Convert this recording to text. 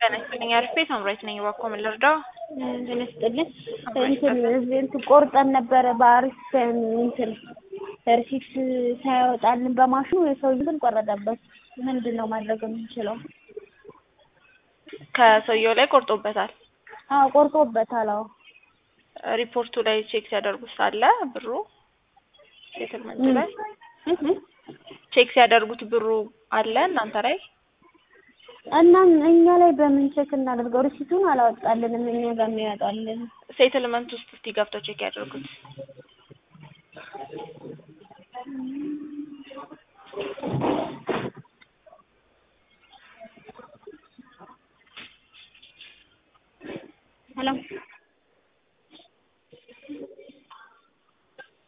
ጤና ይስጥልኝ አሪፍ ሳምራዊት ነኝ። እባክዎ ምን ልርዳው? ጤና ይስጥልኝ እንትን እንትን ቆርጠን ነበረ በአሪፍ እንትን ሪሲፕት ሳያወጣልን በማሽኑ የሰውዬው ግን ቆረጠበት። ምንድን ነው ማድረግ የምንችለው? ከሰውየው ላይ ቆርጦበታል። አዎ ቆርጦበታል። አዎ ሪፖርቱ ላይ ቼክ ሲያደርጉት ሳለ ብሩ ሴትልመንቱ ላይ ቼክ ሲያደርጉት ብሩ አለ እናንተ ላይ እናም እኛ ላይ በምን ቼክ እናደርገው? ሪሲቱን አላወጣልንም እኛ ጋር የሚያወጣልን ሴትልመንት ውስጥ እስቲ ገብተው ቼክ ያደርጉት።